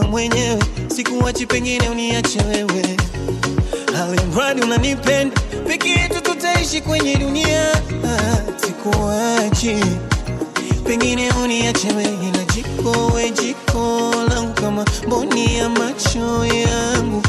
mwenyewe, sikuachi, pengine uniache wewe, alimradi unanipenda, peke yetu tutaishi kwenye dunia, Ah, sikuachi, pengine uniache wewe, na jiko we jiko langu kama mboni ya macho yangu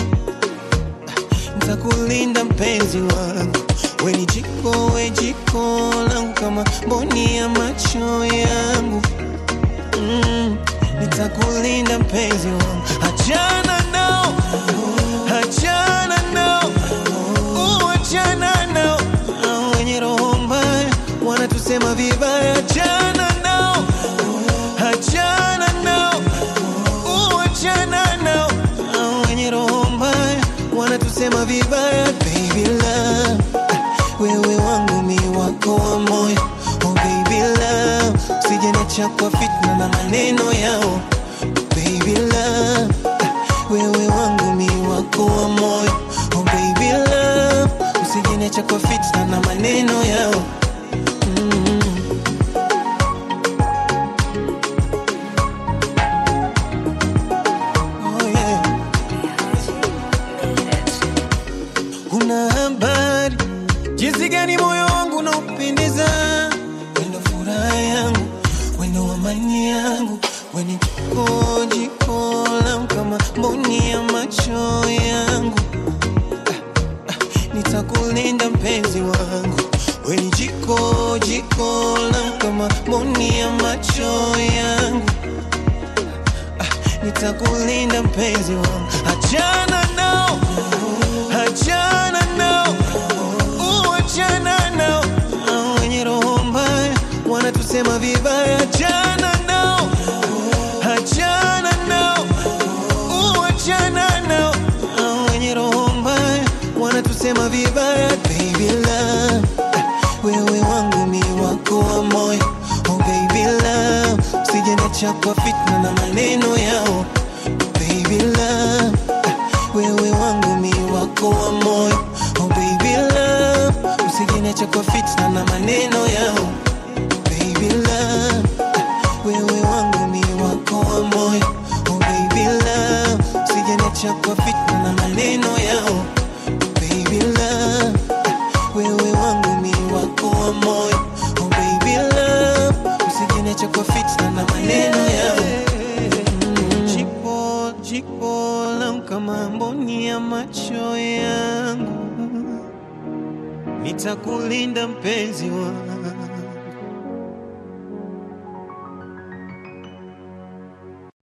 nitakulinda mpenzi wangu, we ni jiko, we jiko langu kama mboni ya macho yangu mm, nitakulinda mpenzi wangu, achana nao, achana nao, uh, achana nao, Hao wenye roho mbaya wanatusema vibaya, achana nao, achana nao, uh, achana nao, Hao wenye roho mbaya wanatusema vibaya, baby love, wewe wangu mi wako wa moyo, oh baby love, usijeniacha kwa fitna na maneno yao, baby love, wewe wangu mi wako wa moyo, oh baby love, usijeniacha kwa fitna na maneno yao. Mm. Oh yeah. Una habari jinsi gani moyo wangu unaupendeza, wendo furaha yangu, wendo amani yangu, weni jiko jiko langu kama mboni ya macho yangu. Ah, ah, Nitakulinda mpenzi wangu, weni jiko jiko langu kama mboni ya macho yangu nitakulinda mpenzi wangu, achana nao, achana nao, uh, achana nao, Hao wenye roho mbaya wanatusema vibaya, achana nao, achana nao, uh, achana nao, Hao wenye roho mbaya wanatusema vibaya, baby love, wewe wangu mi wako wa moyo, oh baby love, usijeniacha kwa fitna na maneno yao, baby love, wewe wangu mi wako wa moyo, oh baby love, usijeniacha kwa fitna na maneno yao, baby love, wewe wangu mi wako wa moyo, oh baby love, usijeniacha kwa fitna na maneno yao, baby love, wewe wangu mi wako wa moyo, oh baby love, usijeniacha kwa fitna na maneno yao. Jiko, jiko langu kama mboni ya macho yangu, nitakulinda mpenzi wangu.